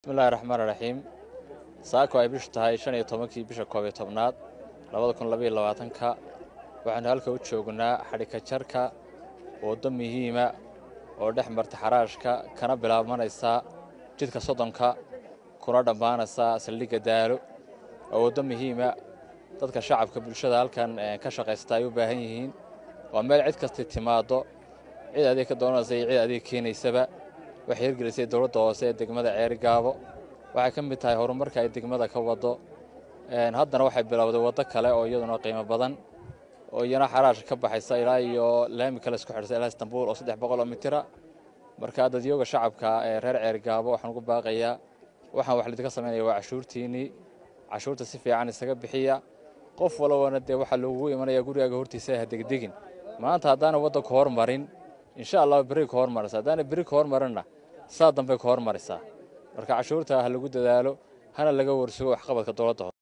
bismillahi raxmaan raxiim saako ay bishu tahay shan iyo tobankii bisha koob iyo tobnaad labada kun labaiyo labaatanka waxaanu halka u joognaa xadhika jarka waddo muhiima oo dhex marta xaraashka kana bilaabmanaysa jidka soddonka kuna dhammaanaysa saldhigga daalo oo waddo muhiima dadka shacabka bulshada halkan ka shaqaysta ay u baahan yihiin waa meel cid kasti timaaddo cid adeeg ka doonaysa iyo cid adeeg keenaysaba waxay hirgelisay dowladda hoose ee degmada ceeri gaabo waxay ka mid tahay horumarka ay degmada ka waddo haddana waxay bilowday waddo kale oo iyaduna qiimo badan oo iyana xaraasha ka baxaysa ilaa iyo laami kale isku xidhsa ilaa istanbuul oo saddex boqol oo mitira marka dadyooga shacabka ee reer ceeri gaabo waxaan ugu baaqayaa waxaan wax lidinka samaynaya waa cashuurtiinnii cashuurta si fiican isaga bixiya qof walbana dee waxaa loogugu imanaya gurigaaga hortiisa ha degdegin maanta haddaana wadda ka hormarin insha allah berri ka hormaraysa haddaana berri ka hormarinna saa dambey ka hormaraysaa marka cashuurta ha lagu dadaalo hana laga warsugo waxqabadka dowladda hoose